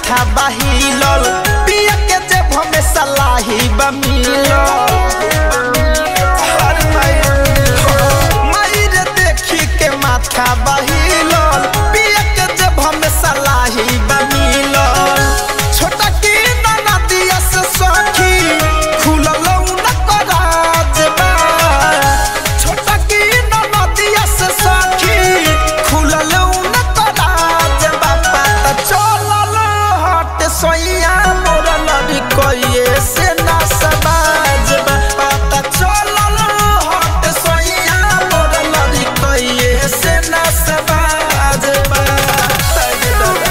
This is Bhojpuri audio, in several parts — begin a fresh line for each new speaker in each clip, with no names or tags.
माथा बहिलल पिया के जेब में सलाही बमिलल हर मायर देखी के माथा बहिलल पिया के जेब में सलाही बमिलल छोटा की नदिया से सखी खुलल न कराज बा छोटा की नदिया से सखी खुलल न कराज बा पता चलल हट सोइया मोर लड़ी कोइए से ना समाज बा पता चलल हट सोइया मोर लड़ी कोइए से ना समाज बा तगे दौड़ा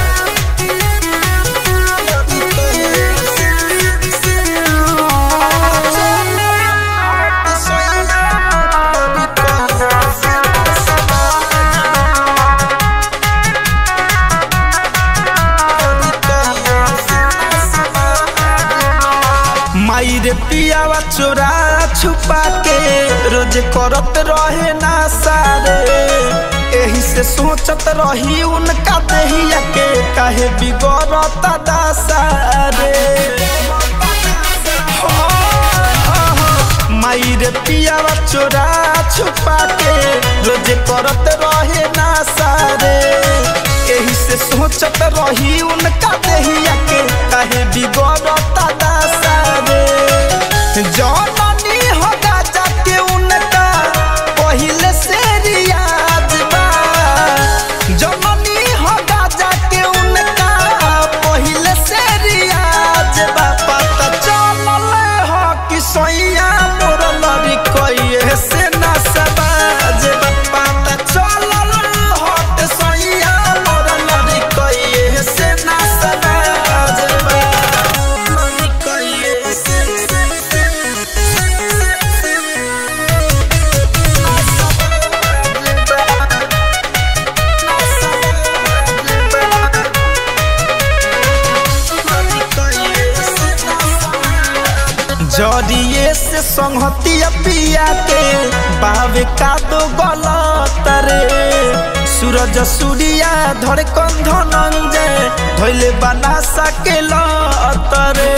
मायरे पियावा चोरा छुपा के रोज करत रहे ना सारे एही से सोचत रही उनका देहिया के काहे बिगड़त दासारे मायरे पियावा चोरा छुपा के रोज करत रहे ना सारे एही से सोचत रही उनका देहिया के काहे बिगड़त दासारे जननी होगा जाके उनका पहिले से रियाज बा जननी होगा जाके उनका पहिले से रियाज बा पता चलल हो कि सोइया मोर लड़ी कइए से ना सबाज बा पता चलल हो कि सोइया मोर लड़ी कइए से ना सबाज बा लड़ी कइए से जड़िए से संहतिया पिया के बावे का दो गलत रे सूरज सूर्या धरे कंधनंजे धोइले बना सके लतरे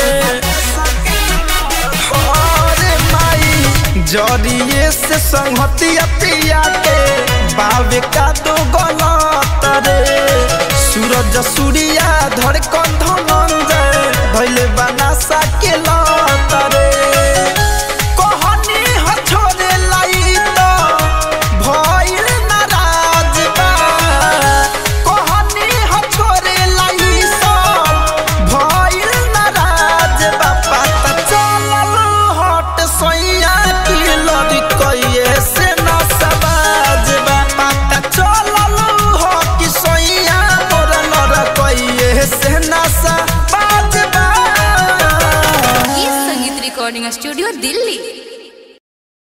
अरे माई जड़िए से संहतिया पिया के बावे का दो गलत रे सूरज सूर्या धरे कंधनंजे धोइले बना सके लतरे कहनी ह छोरे लाई तो भइल नाराज बा कहनी ह छोरे लाई सब भइल नाराज बा पता चलल हट सैया की लड़ी कइए से न सबाज बा पता चलल हो कि सैया मोर लड़ कइए से न सबाज बा
गीत संगीत रिकॉर्डिंग स्टूडियो दिल्ली